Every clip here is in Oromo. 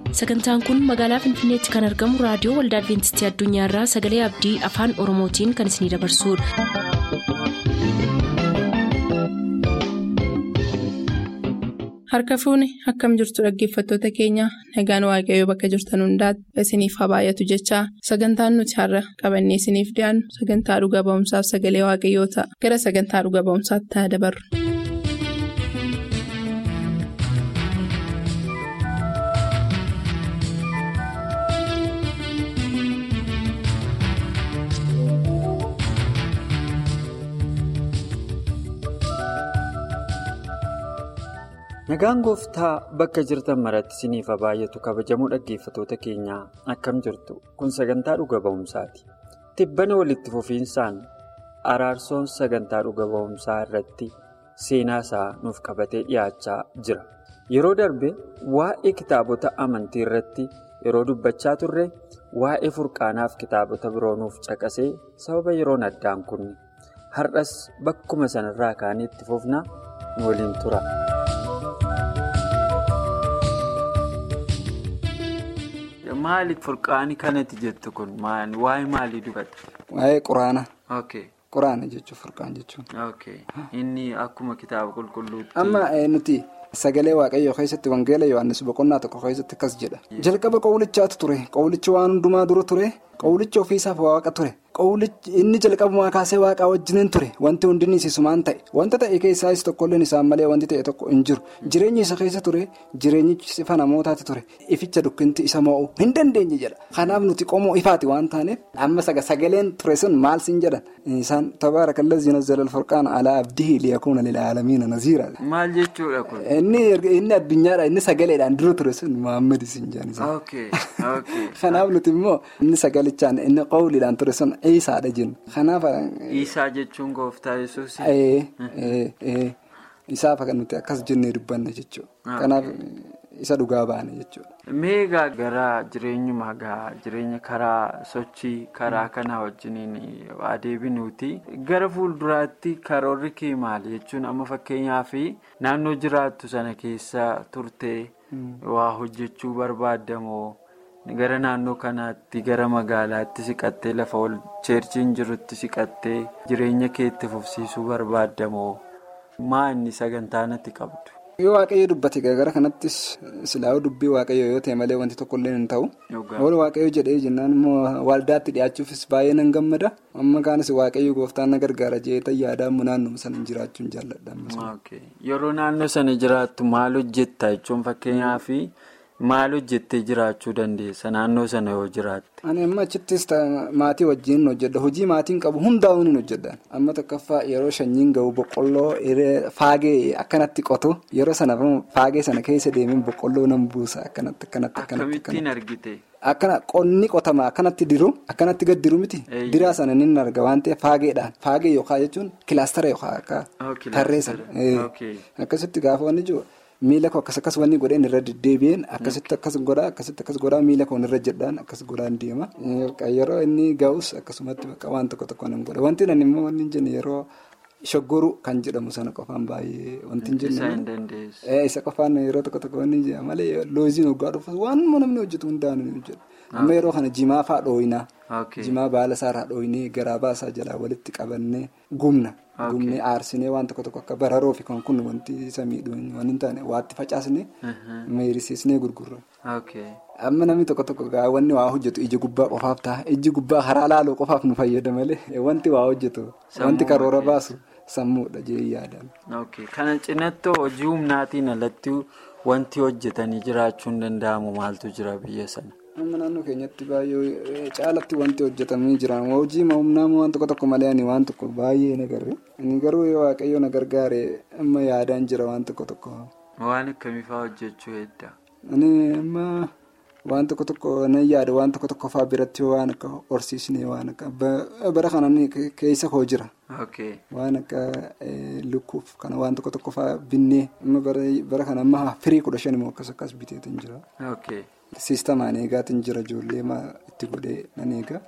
sagantaan kun magaalaa finfinneetti kan argamu raadiyoo waldaa adventistii addunyaarraa sagalee abdii afaan oromootiin kan isinidabarsudha. harka fuuni akkam jirtu dhaggeeffattoota keenya nagaan waaqayyoo bakka jirtan hundaati isiniif haa baay'atu jechaa sagantaan nuti har'a qabannee isiniif dhiyaannu sagantaa dhuga ba'umsaaf sagalee waaqayyoo ta'a gara sagantaa dhuga ba'umsaatti haa dabarru. Nagaan gooftaa bakka jirtan maratti isiniif haa baay'atu kabajamoo dhaggeeffatoota keenyaa akkam jirtu kun sagantaa dhuga ba'umsaati. Tibbana walitti fufiinsaan araarsoon sagantaa dhuga ba'umsaa irratti seenaa isaa nuuf qabatee dhiyaachaa jira. Yeroo darbe waa'ee kitaabota amantii irratti yeroo dubbachaa turre waa'ee furqaanaaf kitaabota biroo nuuf caqasee sababa yeroon addaan kunne har'as bakkuma sanarraa kaanii itti fufnaa nu waliin tura. Maaliif furqaanii kanatti jettu kun waa'ee maalii dubbata? Waa'ee quraana. Okay. Quraana jechuun furqaan jechuun. Okay. Inni akkuma kitaaba qulqulluutti. Amma nuti sagalee waaqayyoo keessatti wangeela Yohaannis boqonnaa tokko keessatti akkas jedha. Jalqaba qawlichaatu ture. Qawlichi waan hundumaa dura ture. Qawlichi ofiisaaf waaqa ture. Inni jalqabumaa kaasee waaqaa wajjiniin ture. Wanti hundi isumaan ta'e. Wanta ta'e keessaas tokkolleen isaan malee wanti ta'e tokko hin jiru. Jireenyi isa keessa ture. Jireenyichi ifa namootaati ture. Ificha dukkinti isa mo'uu hin dandeenye jedha. Kanaaf nuti qomoo ifaati waan taaneef amma sagaleen ture sun maal siin jedhan. Isaan tabaarakallee zinazalal furqaana alaa abdii liyakuuna lilaalamiina naziira. Maal jechuudha kun? Inni addunyaadha inni sagaleedhaan dura ture sun Muhammad siin jedhan. Kanaaf nuti immoo inni sagalichaan inni qawliidhaan ture sun Iisaadha jennu. Kanaaf. Iisaa jechuun gooftaa yesuus. Isaaf nuti akkas jennee dubbanna jechuudha. Kanaaf isa dhugaa baana jechuudha. Meegaa gara jireenyuma gaa jireenya karaa sochii karaa kanaa wajjiniin adeeminuuti. Gara fuulduraatti karoorri kee maali jechuun amma fakkeenyaaf naannoo jiraattu sana keessa turtee waa hojjechuu barbaadamoo gara naannoo kanaatti gara magaalaatti siqattee lafa ol cheerchiin jirutti siqattee jireenya keetti fufsiisuu barbaadamoo maa inni sagantaa natti qabdu. Yoo waaqayyo dubbate gara kanattis silaa'uu dubbii waaqayyo yoo ta'e malee wanti tokkollee hin ta'u. Wal waaqayyo jedhee jennaan immoo waldaatti dhiyaachuufis baay'ee nan gammada. Amma kaanis waaqayyo gooftaan na gargaara jeetan yaadamu naannoo sana jiraachuun jaalladha. Yeroo naannoo sana jiraattu maal hojjetta jechuun fakkeenyaaf maal hojjettee jiraachuu dandeessa naannoo sana yoo jiraatte. Ani amma achittis maatii wajjin hojjedha. Hojii maatiin qabu hundaa'uun hin hojjedha. Amma tokkoffaa yeroo shanyiin gahu boqqolloo faagee akkanatti qotu yeroo sana faagee sana keessa deemee boqqolloo nan buusa akkanatti akkanatti. Akkamittiin argite? Akkana qonni qotama akkanatti diru akkanatti gad diru miti. Diraa sana ni arga waan ta'eef faageedhaan faagee yookaan jechuun kilaastara yookaan akka tarreessa. Akkasitti gaafa wanni jiru. Miila koo akkas akkas wanni godheen irra deddeebi'een akkasitti akkas godhaa akkasitti akkas godhaa miila koo irra jedhaan akkas godhaan deema. Yeroo inni ga'us akkasumatti waan tokko tokko nan godha. Wanti nan immoo wanni hin jenne yeroo shoggoru kan jedhamu sana qofaan baay'ee wanti hin jenne. Isa qofaan yeroo tokko tokko wanni hin jenne malee looziin hoggaa dhufu waan namni hojjetu hundaan ni hojjetu. Amma yeroo kana jimaa fa'aa dhooyinaa. Jimaa baala isaarraa dhooyinee garaa baasaa jalaa walitti qabannee gumna. Gumnee aarsinee waan tokko tokko akka bararoo fi kan kun wanti isa miidhuun waan hin taane waatti facaasnee meerisiisnee gurgurra. Amma namni tokko tokko wanni waa hojjetu iji gubbaa qofaaf ta'a. Iji gubbaa karaa laaloo qofaaf nu fayyada malee wanti waa hojjetu wanti karoora baasu sammuudha jee yaadaan. Kana cinattoo hojii humnaatiin alatti wanti hojjetanii jiraachuun danda'amu maaltu jira biyya sana? Amma naannoo keenyatti baay'ee caalatti wanti hojjetamanii jiran hojii humnaa waan tokko tokko malee ani waan tokko baay'ee na garre inni garuu waaqayyo na gargaare amma yaadaan jira waan tokko tokko. Waan akkamii fa'aa hojjechuu hedda? Ani amma waan tokko tokko nan yaada waan tokko tokko fa'aa biratti waan akka horsiisnee waan akka bara kana keessa koo jira. Waan akka lukkuuf kana waan tokko tokko fa'aa binnee amma bara kana amma firii kudha shan immoo akkas akkas biteetiin jira. Siistamaan eegaatiin jira ijoollee itti godhee nan eega.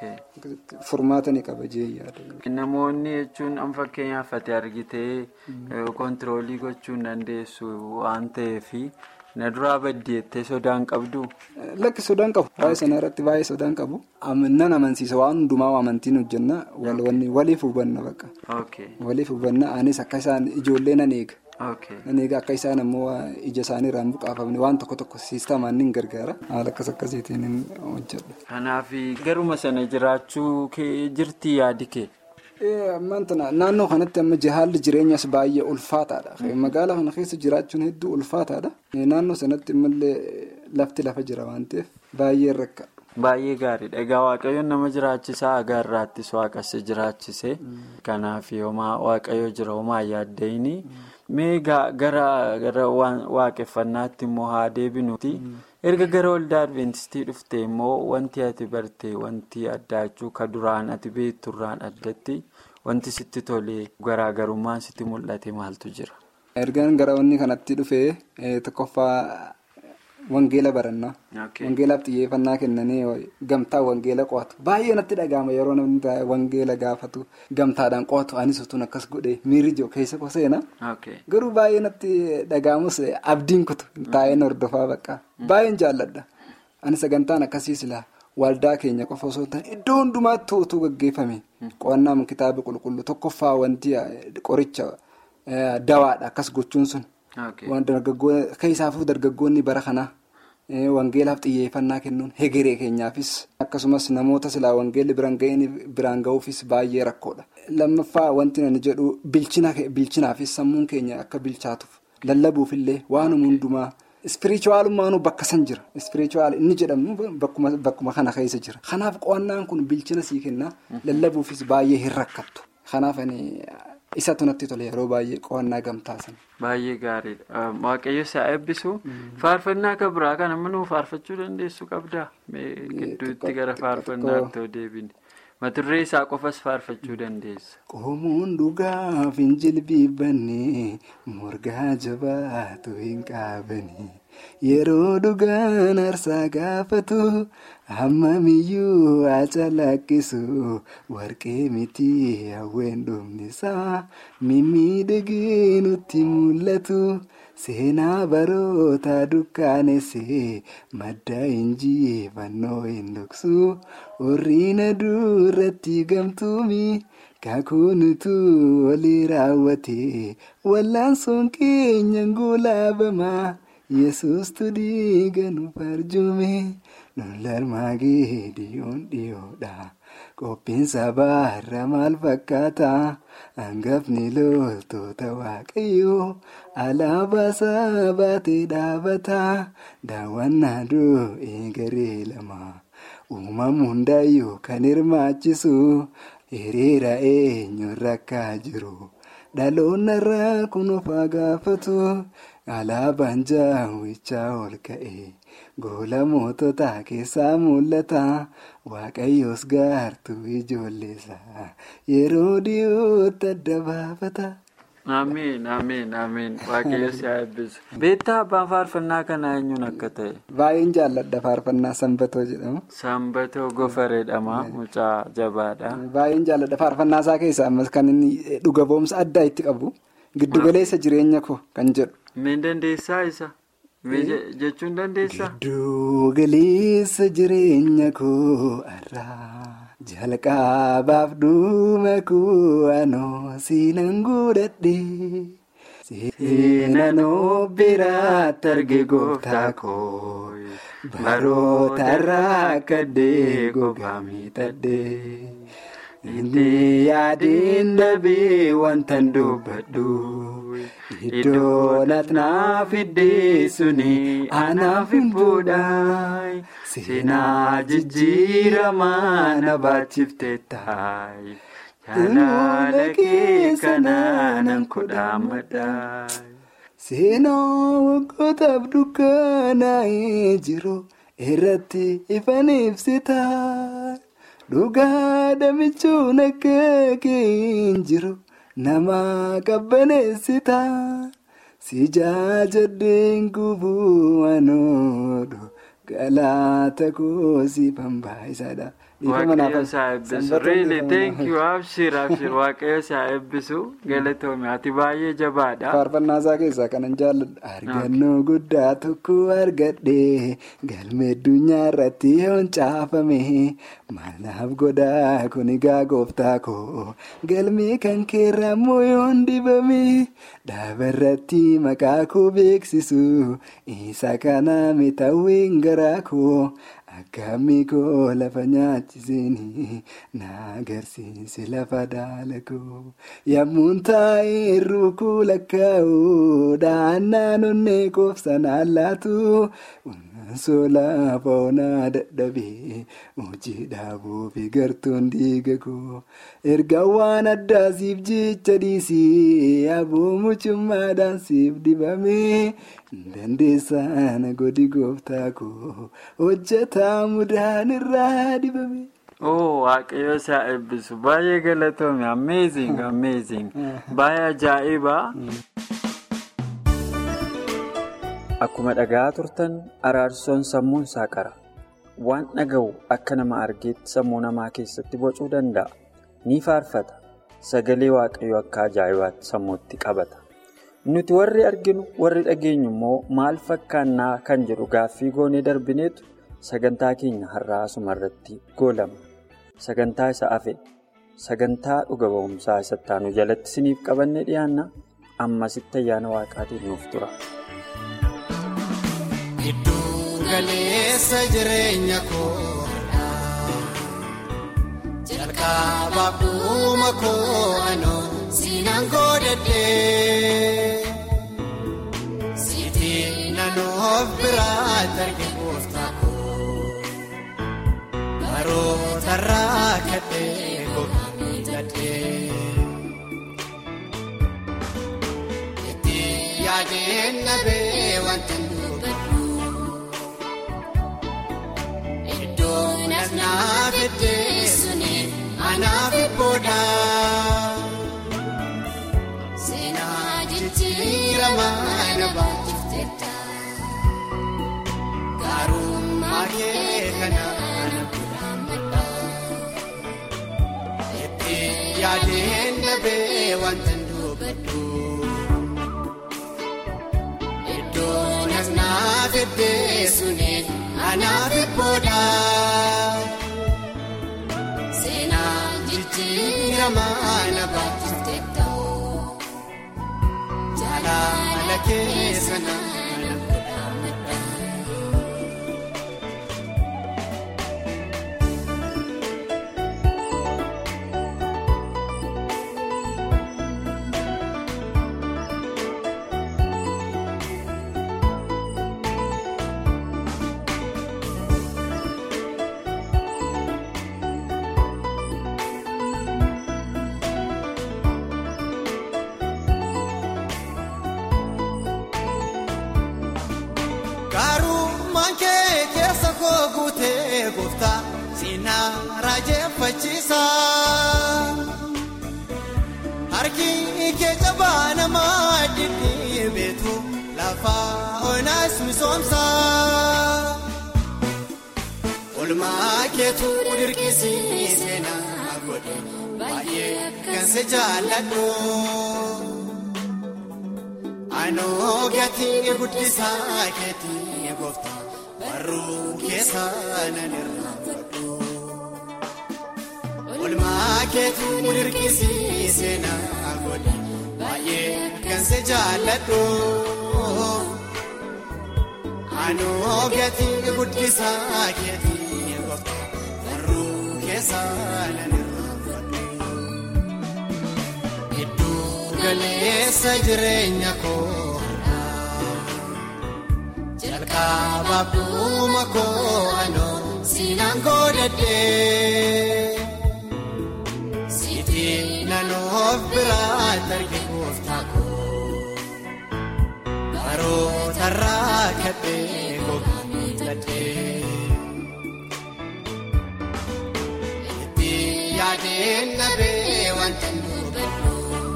Furmaata ni qaba jee yaada. Namoonni jechuun an fakkeenyaaf ati argitee kontiroolii gochuu hin dandeessu waan ta'eef na duraa baddeettee sodaan qabdu. Lakki sodaan qabu. Waa'ee sana irratti baay'ee sodaan qabu. Nan amansiisa waan hundumaa amantiin hojjenna waliif hubanna bakka. Waliif hubanna anis akka isaan ijoollee nan eega. Nan eega akka isaan ammoo ija isaanii irraan buqaafamne waan tokko tokko siistamaan ni gargaara. Haala akkas akkasiitiin hojjedha. Kanaaf garuma sana jiraachuu jirti yaadi kee. Naannoo kanatti amma haalli jireenyas baay'ee ulfaataadha. Magaalaa kana keessa jiraachuun hedduu ulfaataadha. Naannoo sanatti immoo lafti lafa jira waan ta'eef baay'ee rakka. Baay'ee gaariidha. Egaa waaqayyoon nama jiraachisaa agaarraattis waaqessa jiraachise. Kanaaf homaa waaqayyo jira homaa yaaddayini. Mee gara waaqeffannaatti immoo haa deebinuuti. Erga gara waldaa Adventistii dhufte immoo wanti ati barte wanti addaa jechuun ka duraan ati beekturraan addatti wanti sitti tolee garaagarummaan sitti mul'ate maaltu jira? Ergaan gara wanni kanatti dhufee tokkoffaa wangeela barannaa. Wangeelaaf xiyyeeffannaa kennanii gamtaa wangeela qo'atu. Baay'ee natti dhaga'ama yeroo namni wangeela gaafatu gamtaadhaan qo'atu anis utuun akkas godhee miirri jiru keessa koo seena. Garuu baay'ee natti dhaga'amus abdiin kutu taa'een hordofaa bakka. Baay'een jaalladha. Ani sagantaan akkasii silaa waldaa keenya qofa osoo hin taane iddoo hundumaatti utuu gaggeeffame qo'annaan kitaaba qulqulluu tokkoffaa wanti qoricha dawaadha akkas gochuun sun. Keessaafuu dargaggoonni bara kanaa wangeelaaf xiyyeeffannaa kennuun hegeree keenyaafis akkasumas namoota silaa wangeelli biraan ga'uufis baay'ee rakkoodha. Lammaffaa wanti ani jedhu bilchinaafis sammuun keenya akka bilchaatuuf lallabuufillee waanuma hundumaa ispirichuwaalummaanuu bakka san jira. Ispirichuwaal inni jedhamu bakkuma kana keessa jira. Kanaaf qo'annaan kun bilchina sii kenna lallabuufis baay'ee hin rakkattu. Kanaaf isatu natti tole yeroo baay'ee qo'annaa gamtaasan. Baay'ee gaariidha. Waaqayyo isaa eebbisu. Faarfannaa kan biraa kana manuu faarfachuu dandeessu qabdaa? Gidduutti gara faarfannaatti yoo deebine. Maturree isaa qofas faarfachuu dandeessa. Qoomuun dhugaaf hin jilbiibbanne morgaa jabaatu hin qaabani. Yeroo dhugaan aarsaa gaafatu hammamiyyuu haa calaqqisu warqee miti hawween dhumnisaa mimmiidhagee nutti mul'atu seenaa baroota dukkaanessee madda injifannoo hin dhoksu horiina duratti gamtuumi kakuunutu walii raawwate wallaansoon keenya ngulaabamaa. Yesus tudii nu farjume lollarmaagee dhiyoon dhiyoodha qophiinsa baarra maal fakkaata hangafni loltoota waaqayyoo alaabaasaa baatee dhaabata daawwannaa du'ee garee lama uumamu hundaayyuu kan hirmaachisu hiriira eenyurra akka jiru dhaloonnarraa kun of gaafatu. Alaabaan jaawwichaa ol ka'e goola mootota keessaa mul'ata waaqayyoos gaartuu ijoolleessa yeroo dhiyootti adda baafata. Amiin amiin amiin waaqayyo si haa eebbisu. Beektaa abbaan faarfannaa kanaa eenyuun akka ta'e? Baay'een jaalladha faarfannaa sanbatoo jedhamu. Sanbatoo gofareedhama mucaa jabaadha. Baay'een jaalladha faarfannaa isaa keessaa ammas kan inni dhuga boomsa addaa itti qabu giddugaleessa jireenya koo kan jedhu. Meen dandeessaa isa? jechuun dandeessaa? Giddugaleessa jireenya koo irraa jalqabaaf dhuma koo anoo siinan godhadhe. Seenanoo biraatti arge gooftaa koo baroota irraa kaddee gogaa miidhagdee. Inni yaadeen dhabee wanta dubbadhu iddoo naaf iddee suni anaaf hin fuudhaa seenaa jijjiiramaa na baachifte taa'e jaalala kee kanaan kudhaamadhaa. Seenaa waggootaf dukkanaa'ee jiru irratti ifan ibsitaa. Dhugaa damichuun akka keen jiru nama qabbaneessita. Si jaajadheen gubuu anoodhu galaata koosii bambaayisaadha. Waaqayyo isaa eebbisu. Really thank you abshir abshir waaqayyo isaa eebbisu galatoome ati baay'ee jabaadha. Faarfannaa isaa keessaa kanan jaalladha. Argannoo guddaa tokko argadhe galmee addunyaa irratti yoon caafame maalaaf godhaa kun egaa gooftaa koo galmee kan keerrammoo yoon dibame dhaaba irratti maqaa koo beeksisu isa kana mitawween garaa koo. Akkamii koo lafa nyaachisanii na agarsiise lafa daalakoo yemmuun taa'ee rukuu lakkaa'uu daannaan onnee koofsanaan laatu solaa foonaa dadhabee hojii dhaabuu fi gartuun diigakoo erga waan addaasiif jecha dhiisee aboo mucummaadhaan siif dibamee. Dandeessaan godhi gooftaa koo hojjetaa mudaan irraa dibame. Oh waaqayyo isaa eebbisu baay'ee galatoome amazing amazing baay'ee ajaa'iba. Akkuma dhagaa turtan araarsoon sammuun isaa qara. Waan dhaga'u akka nama argeetti sammuu namaa keessatti bocuu danda'a. Ni faarfata. Sagalee waaqayyo akka ajaa'ibaatti sammuutti qabata. Nuti warri arginu warri dhageenyu immoo maal fakkaannaa kan jedhu gaaffii goonee darbineetu sagantaa keenya har'aa asuma irratti goolama. Sagantaa isa hafe sagantaa dhuga ba'umsaa isa taanu jalatti isiniif qabannee dhiyaanna ammasitti ayyaana waaqaatiin nuuf tura. Gidduu galeessa jireenya koodhaa jalqabaaf dhuma koo anoo siinaan godhadhee siitii naannoof biraatti arge gooftaa koo baroota irraa kadhee gogaa miidhagdee itti yaadeen nabee wanta nduugadhu iddoon as naaf iddee suni anaaf booda seenaa jijjiiramaa na baachifteetta gaarummaa kee kanaan guddamadha itti yaadeen nabee wanta nduugadhu iddoon as naaf iddee suni anaaf booda. Seenaa jijjiiramaa na baachifteetta jaalala keessa naana godhamadha. Gaarummaan kee keessa koo guutee gooftaa siinaa raajeffachiisa. Harki kee jabaa namaa dhidhiibeetu lafa onaas misoomsa. Olmaa keetu dirqisiisee na godhe baay'ee kan si jaalladhu. Anoo gatii guddisaa keetii gooftaa barruu keessa nan irraanfadhu. Olmaa keetu dirqisiisee na godhe baay'ee kan si jaalladhu. Anoo gatii guddisaa keetii gooftaa barruu keessa nan irraanfadhu. Gidduu galeessa jireenya koodhaa jalqabaaf dhuma koo anoo siinaan godhadhee siitii naannoof biraatti arge gooftaa koo baroota irraa kadhee gogaa miidhagdee itti yaadeen nabee wanta nduugadhu.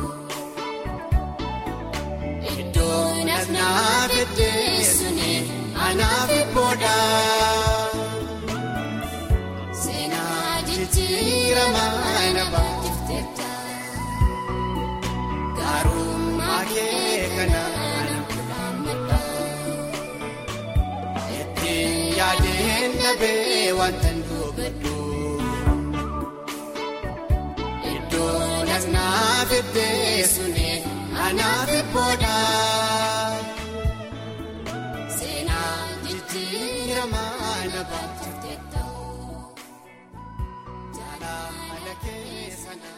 Iddoon as naaf iddee suni anaaf booda seenaa yaadeen dhabee wanta dubbadhu. Iddoo naaf iddee suni anaaf booda. Seenaa jijjiiramaa na baatute ta'uu. Jaalala keessa na.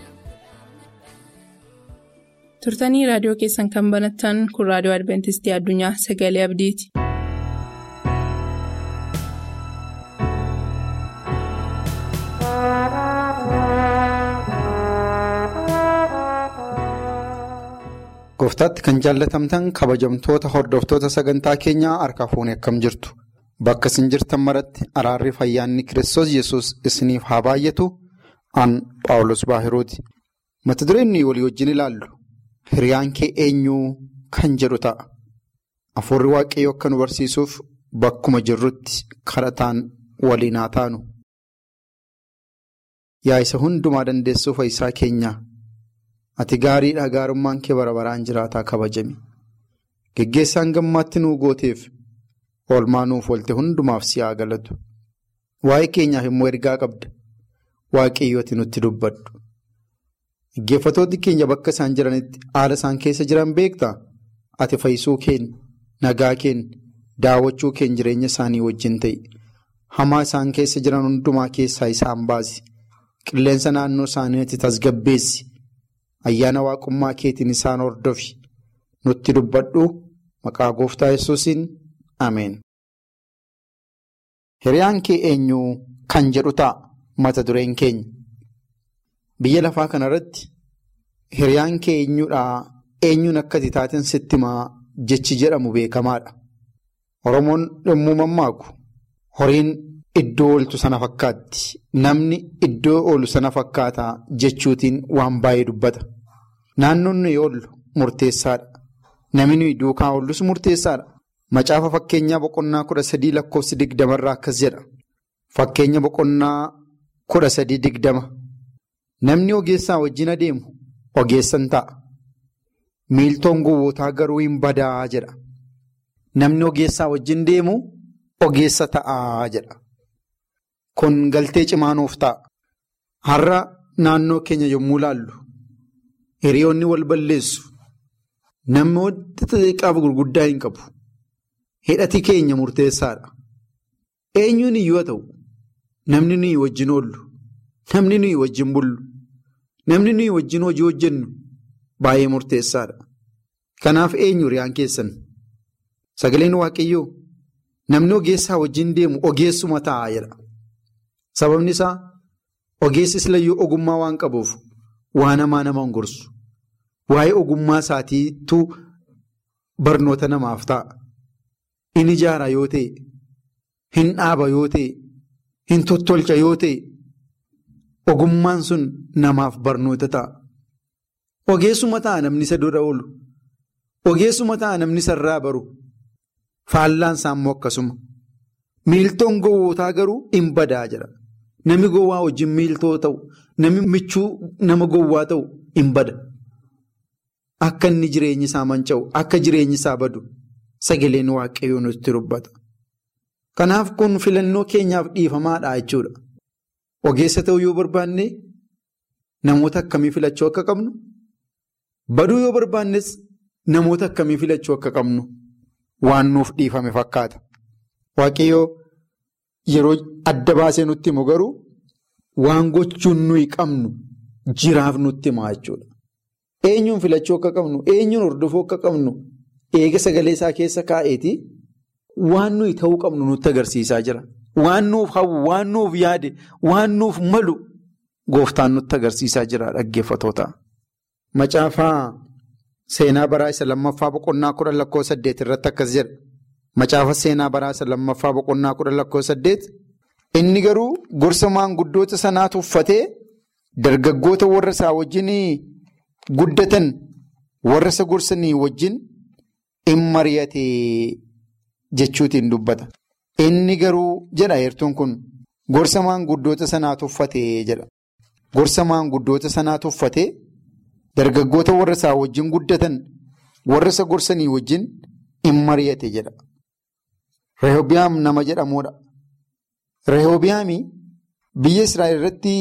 turtanii raadiyoo keessan kan banattan kun raadiyoo adventistii addunyaa sagalee abdiiti. Gooftaatti kan jaallatamtan kabajamtoota hordoftoota sagantaa keenyaa harka fuunee akkam jirtu bakka isin jirtan maratti araarri fayyaanni kiristoos yesus isiniif haa baay'atu an paawulos baahiruuti mata dureen walii wajjin ilaallu hiriyaan kee eenyuu kan jedhu ta'a afuurri waaqayyoo akka nu barsiisuuf bakkuma jirrutti kadhataan waliin haa taanu yaa isa hundumaa dandeessuu fayyisaa keenyaa. Ati gaariidha gaarummaan kee bara baraan jiraataa kabajami. Geggeessaan gammaatti nuu gooteef oolmaa nuuf oolte hundumaaf si haa galatu. Waa'ee keenyaaf immoo ergaa qabda. Waaqayyooti nutti dubbadhu. Dhaggeeffatoonni keenya bakka isaan jiranitti haala isaan keessa jiran beektaa? Ati fayyisuu keenya, nagaa keenya, daawwachuu keenya jireenya isaanii wajjin ta'i. Hamaa isaan keessa jiran hundumaa keessaa isaan baasi. Qilleensa naannoo isaaniitti tasgabbeessi. Ayyaana waaqummaa keetiin isaan hordofi nutti dubbadhu maqaa gooftaa yesuusiin ameen. Hiriyaan kee eenyuu kan jedhu ta'a mata dureen keenya. Biyya lafaa kanarratti hiriyaan kee eenyuudhaa eenyuun akka taateen sitti himaa jechi jedhamu beekamaadha. Oromoon yommuu mammaaku horiin iddoo ooltu sana fakkaatti. Namni iddoo oolu sana fakkaataa jechuutiin waan baay'ee dubbata. Naannoon nuyi oollu murteessaadha. Namni nuyi duukaa oollus murteessaadha. Macaafa fakkeenyaa boqonnaa kudha sadii lakkoofsi digdamarraa akkas jedha. Fakkeenya boqonnaa kudha sadii digdama. Namni ogeessaa wajjin adeemu ogeessan ta'a. Miiltoon gowwootaa garuu hin badaa jedha. Namni ogeessaa wajjin deemu ogeessa ta'aa jedha. Kun galtee cimaa nuuf ta'a. Har'a naannoo keenya yommuu ilaallu hiriyoonni wal balleessu. Namoota xixiqqaaf gurguddaa hin qabu. Hidhati keenya murteessaadha. Eenyuun iyyuu haa ta'u namni nuyi wajjin oollu, namni nuyi wajjin bullu, namni nuyi wajjin hojii hojjennu baay'ee murteessaadha. Kanaaf eenyu hiriyaan keessan? Sagaleen Waaqayyoo namni ogeessaa wajjin deemu ogeessuma ta'a jedha. Sababni isaa ogeessis layyuu ogummaa waan qabuuf waan hamaa nama hin gorsu. Waa'ee ogummaa isaatiitu barnoota namaaf ta'a. Inni ijaara yoo ta'e, hin dhaaba yoo ta'e, hin tottolcha yoo ta'e, ogummaan sun namaaf barnoota ta'a. Ogeessuma ta'a namni isa dura oolu. Ogeessuma ta'a namni isa irraa baru. Faallaan isaa immoo akkasuma. Miiltoon gowwootaa garuu hin badaa jira. Namni gowwaa wajjin miiltoo ta'u, namni michuu nama gowwaa ta'u hin bada. Akka inni jireenyi isaa manca'u, akka jireenyi isaa badu sagaleen waaqayyoo nutti dubbata. Kanaaf kun filannoo keenyaaf dhiifamaadha jechuudha. Ogeessa ta'uu yoo barbaanne namoota akkamii filachuu akka qabnu? Baduu yoo barbaannes namoota akkamii filachuu akka qabnu? Waan nuuf dhiifame fakkaata. Waaqayyoo yeroo adda baasee nutti himu garuu waan gochuun nuyi qabnu jiraaf nutti himaa jechuudha. Eenyuun filachuu akka qabnu, eenyuun hordofuu akka qabnu, eega sagalee isaa keessa kaa'eeti waan nuyi ta'uu qabnu nutti agarsiisaa jira. Waan nuuf hawwu, waan nuuf yaade, waan nuuf malu gooftaan nutti agarsiisaa jira dhaggeeffatoota. Macaafaa seenaa baraa isa lammaffaa boqonnaa kudha lakkoo saddeet irratti akkas jedha. Macaafa seenaa baraa isa lammaffaa boqonnaa kudha lakkoo saddeet. Inni garuu gorsa maanguddoota sanaa tuffatee dargaggoota warra isaa wajjin guddatan warra isa gorsanii wajjin in mari'ate jechuutiin dubbata. Inni garuu jedha heertuun kun gorsa maanguddoota sanaa tuffatee jedha. Gorsa maanguddoota sanaa tuffatee dargaggoota warra isaa wajjin guddatan warra isa gorsanii wajjin in mari'ate jedha. Rehoobiyaam nama jedhamudha. Rehoobiyaami biyya Israa'el irratti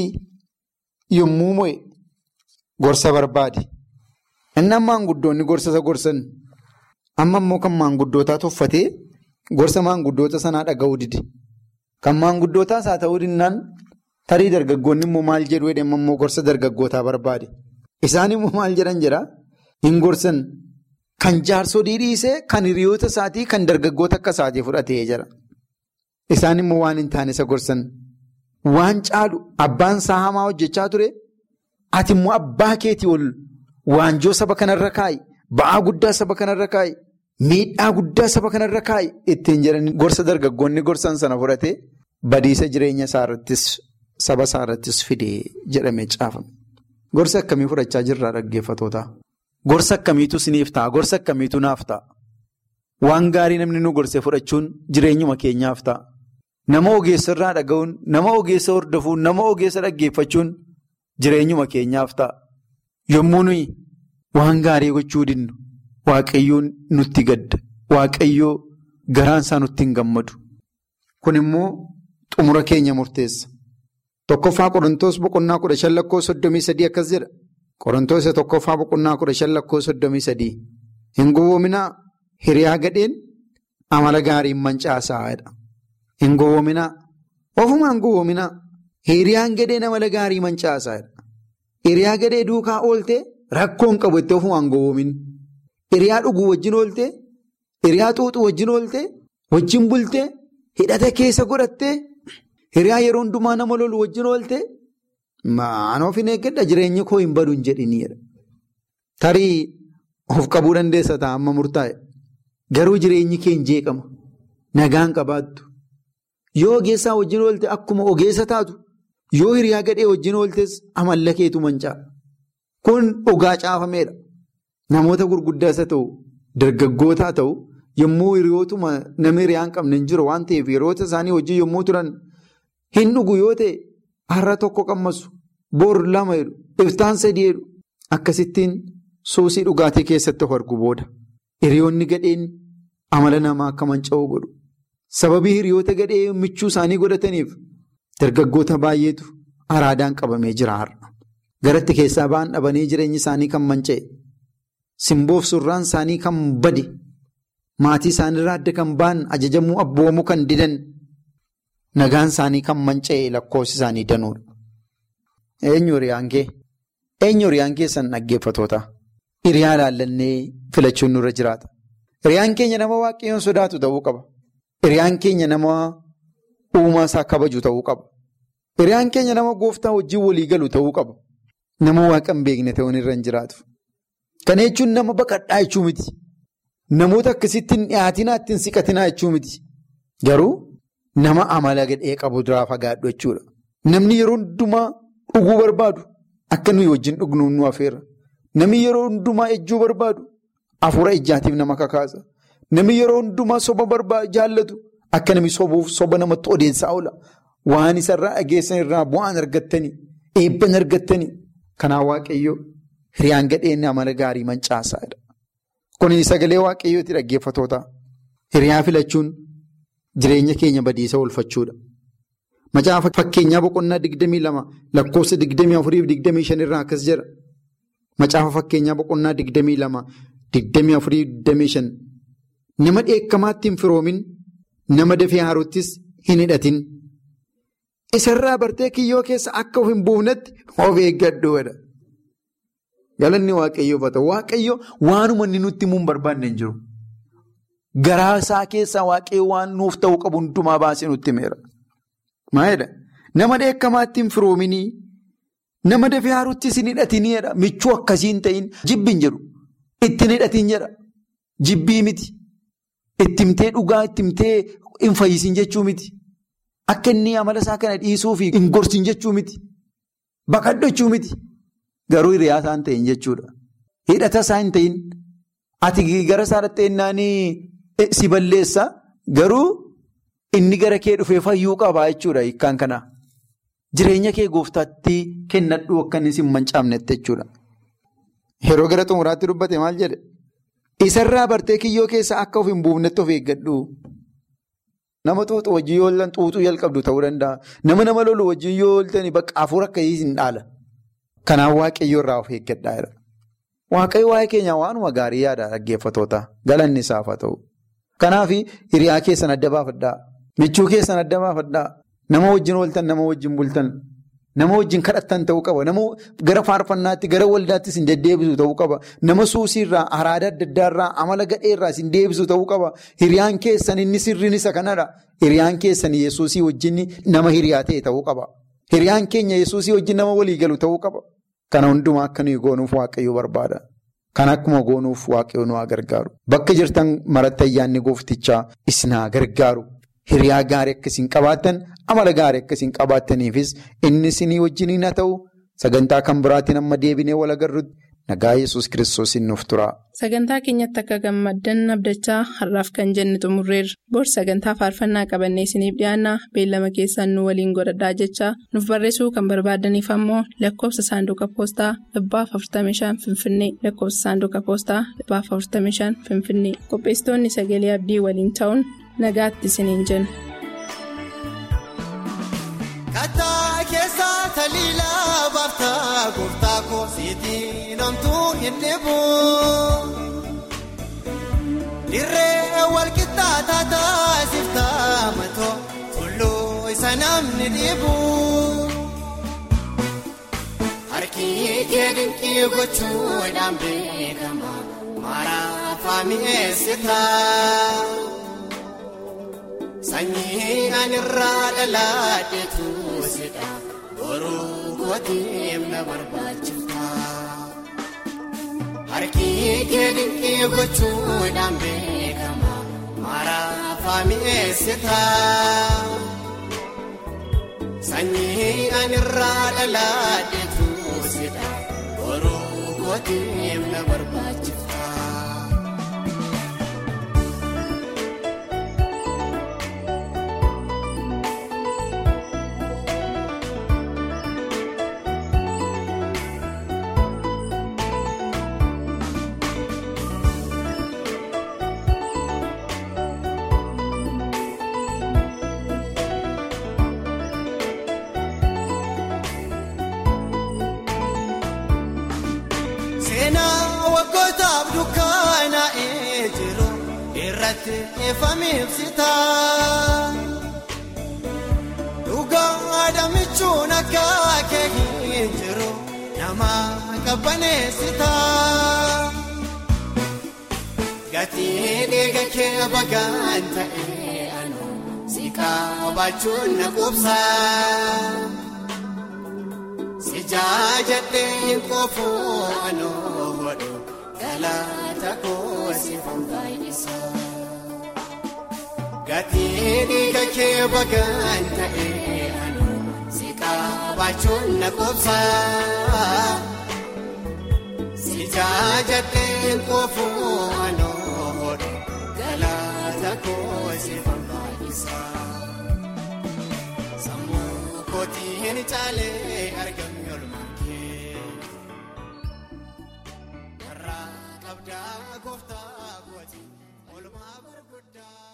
yommuu mo'e gorsa barbaade. Inni maanguddoonni gorsa isa gorsan amma immoo kan maanguddootaa tuffatee gorsa maanguddoota sanaa dhaga'uu dide. Kan maanguddootaas haa ta'uu dinnaan tarii dargaggoonni immoo maal jedhu jedhama immoo gorsa dargaggootaa barbaade. Isaan immoo maal jedhan jedhaa hin gorsan kan jaarsolii dhiisee kan hiriyoota isaatii kan dargaggoota akka isaatii fudhatee jira. Isaan immoo waan hin taane isa gorsan waan caalu abbaan isaa hamaa hojjechaa ture ati immoo abbaa keetii ol waanjoo saba kanarra kaa'i ba'aa guddaa saba kanarra kaa'i miidhaa guddaa saba kanarra kaa'i ittiin jedhanii gorsa dargaggoonni gorsan sana fudhatee badiisa jireenya isaa irrattis saba isaa irrattis fidee jedhamee caafame. Gorsa akkamii fudhachaa jirraa dhaggeeffatoota? Gorsa akkamiitu siniif ta'a? Gorsa akkamiitu naaf ta'a? Waan gaarii namni nu gorsee fudhachuun jireenyuma keenyaaf ta'a. Nama ogeessa irraa dhaga'uun, nama ogeessa hordofuun, nama ogeessa dhaggeeffachuun jireenyuma keenyaaf ta'a. Yommuu nuyi waan gaarii gochuu dinnu waaqayyoon nutti gadda. Waaqayyoo garaan isaa nutti hin gammadu. Kun immoo xumura keenya murteessa. Tokkoffaa Qorontoos boqonnaa kudha shan lakkoo soddomii sadii akkas jedha. Qorontoos tokkoffaa boqonnaa kudha shan lakkoo soddomii sadii. Hin gowwoominaa hiriyaa gadheen amala gaariin mancaasaadha. Hin gowwoominaa. Ofumaan hin gowwoominaa. Hiriyaan gadheen amala gaarii mancaasaadha. Hiriyaa gadhee duukaa ooltee rakkoon qabu itti ofumaan hin gowwoomin. Hiriyaa dhuguu wajjin ooltee, hiriyaa xuuxuu wajjin ooltee, wajjin bultee, hidhata keessa godhattee. Hiriyaa yeroo hundumaa nama lolu wajjin oolte maan of hin eeggadha jireenyi koo hin badu hin jedhiniidha. Tarii of qabuu dandeessa ta'a amma murtaa'e. Garuu jireenyi kee hin jeeqama. Nagaan qabaattu. Yoo ogeessaa wajjin oolte akkuma ogeessa taatu yoo hiriyaa gadhee wajjin ooltes amalla keetu manca'a. Kun dhugaa caafameedha. Namoota gurguddaas haa ta'u dargaggoota haa ta'u yommuu hiriyootuma nama hiriyaa hin qabne hin jiru waan ta'eef hiriyoota isaanii wajjin yommuu turan. Hin dhugu yoo ta'e har'a tokko qammasu boor lama jedhu iftaan sadii jedhu akkasittiin suusii dhugaatii keessatti of argu booda hiriyoonni gadheen amala namaa akka manca'uu godhu. Sababii hiriyoota gadhee michuu isaanii godhataniif dargaggoota baay'eetu araadaan qabamee jira har'a. Garatti keessaa ba'an dhabanii jireenyi isaanii kan manca'e simboof surraan isaanii kan bade maatii isaaniirraa adda kan ba'an ajajamuu abboomuu kan didan. Nagaan isaanii kan manca'e lakkoofsi isaanii danuudha. Eenyu hiriyaan kee? Eenyu hiriyaan keessan dhaggeeffatoota? Hiriyaa ilaallannee filachuun nurra jiraata. Hiriyaan keenya nama waaqayyoon sodaatu ta'uu qaba. Hiriyaan keenya nama uumaa isaa kabaju ta'uu qaba. Hiriyaan keenya nama gooftaa wajjin walii galu ta'uu qaba. Nama waaqa hin beekne ta'uun irra hin jiraatu. Kana jechuun nama baqadhaa jechuu miti. Namoota akkasitti hin dhiyaatinaa ittiin siqatinaa jechuu miti. Garuu. Nama amala gadhee qabu duraa fagaadhu jechuudha. Namni yeroo hundumaa dhuguu barbaadu akka nuyi wajjin dhugnuun nu afeera. Namni yeroo hundumaa ejjuu barbaadu hafuura ejjaatiif nama kakaasa. Namni yeroo hundumaa soba jaallatu akka namni sobuuf soba namatti odeessaa oola. Waan isarraa dhageessan irraa bu'aan argattanii eebban argattanii. Kanaaf waaqayyoo hiriyaan gadheen amala gaarii mancaasaadha. Kun sagalee waaqayyooti dhaggeeffatoota. Hiriyaa filachuun. Jireenya keenya badiisa oolfachuudha. Macaafa fakkeenyaa boqonnaa digdamii lama lakkoofsa digdamii afurii fi digdamii shan irraa akkas jira. Macaafa fakkeenyaa boqonnaa digdamii lama digdamii afurii fi digdamii shan. Nama dheekkamaatti hin firoomin nama dafee haaruuttis hin hidhatin. Isarraa bartee kiyyoo keessa akka of hin buufnetti of eeggadhuudha. Galanni waaqayyoof haa ta'u waaqayyo waanuma inni nutti himuu hin barbaanne hin jiru. Garaa isaa keessaa waaqayyo waan nuuf ta'uu qabu hundumaa baasee nutti himeera. Maalidha? Nama dheekkamaatti hin firoominii, nama dafee haaruuttis hin hidhatiniidha. Michuu akkasii hin ta'in jibbi hin jedhu. Ittiin hidhatin jedha. Jibbii miti. Ittimtee dhugaa, ittimtee hin fayyisin jechuu miti. Akka inni amala isaa kana dhiisuu fi hin gorsin jechuu miti. Baqadhachuu miti. Garuu hiriyaa isaa hin ta'in jechuudha. Hidhata isaa hin ta'in. Ati gara isaa dhatteennaanii si balleessa garuu inni gara kee dhufee fayyuu qabaa jechuudha hiikkaan kana. Jireenya kee gooftaatti kennadhu akka inni si hin mancaafnetti jechuudha. Yeroo gara xumuraatti dubbate maal jedhe? Isarraa bartee kiyyoo keessa akka of hin buufnetti of eeggadhu. Nama xuuxu wajjin yoo oolan xuuxuu jalqabdu ta'uu danda'a. Nama nama lolu wajjin yoo ooltani bakka hafuura akkasii hin dhaala. Kanaaf waaqayyo irraa of eeggadhaa jira. Waaqayyo waa'ee keenya waanuma gaarii yaada dhaggeeffatoota galanni isaaf haa ta'u. Kanaaf hiriyaa keessan adda baafadhaa. Michuu keessan adda baafadhaa. Nama wajjin ooltan nama wajjin bultan. Nama wajjin kadhattan ta'uu qaba. Nama gara faarfannaatti gara waldaattis hin deddeebisu ta'uu qaba. Nama suusiirraa araada adda addaarraa amala gadheerraa hin deebisu ta'uu qaba. Hiriyaan keessan inni sirriin isa kanadha. Hiriyaan keessan yesuusii wajjin nama hiriyaa ta'e ta'uu qaba. Hiriyaan keenya yesuusii wajjin nama walii galu ta'uu qaba. Kana hundumaa akka nuyi goonuuf waaqayyo barbaada. Kan akkuma goonuuf waaqayyo nu haa gargaaru. Bakka jirtan maratti ayyaanni gooftichaa isin haa gargaaru. Hiriyaa gaarii akkasiin qabaattan amala gaarii akkasiin qabaattaniifis inni isinii wajjiniin haa ta'u sagantaa kan biraatiin amma deebinee wal agarrutti nagaa yesus kiristoosiin nuuf tura. Sagantaa keenyatti akka gammaddan abdachaa har'aaf kan jenne xumurreerra. Boorsi sagantaa faarfannaa qabannee isiniif dhiyaanna beellama keessaan nu waliin godhadhaa jechaa nuuf barreessuu kan barbaadaniif ammoo lakkoofsa saanduqa poostaa dhibbaaf 45 finfinnee lakkoofsa saanduqa poostaa dhibbaaf 45 finfinnee qopheessitoonni sagalee abdii waliin ta'uun. nagaatti isiniin jenna. Kattaa keessaa taliilaa baaftaa gooftaa koosiitii namtuu hin dhibu. Dirree walqixxaa taataa siftaa matoo tulluu isa namni dhibu. Harki kee dinqii gochuudhaan beekama maaraafaa mi'eessitaa. Sanyii anirraa dhalaadheetu sidha boruu kootiif na barbaachifta. Harki kee dinqii gochuudhaan beekama maaraafaa mi'eessita. Sanyii anirraa dhalaadheetu sidha boruu kootiif na barbaachifta. Dhugaa adamichuun akka keekin jiru nama qabbaneessita. Gatii dhiiga kee bagaan ta'ee anu si qabaachuun na qubsa. Si jaajadhee qoofoo anu hodhu galata koo si fanfaayisa. Gatii dhiiga kee bagaan ta'ee anu si qabaachuun na qubsa. Si jaajadhee qoofoo anu hodhu galata koo si fanfaayisa. Sammuu kootii hin caalee argamu yoolumaan kee. Irraa qabdaa gooftaa kootii oolmaa barbaaddaa.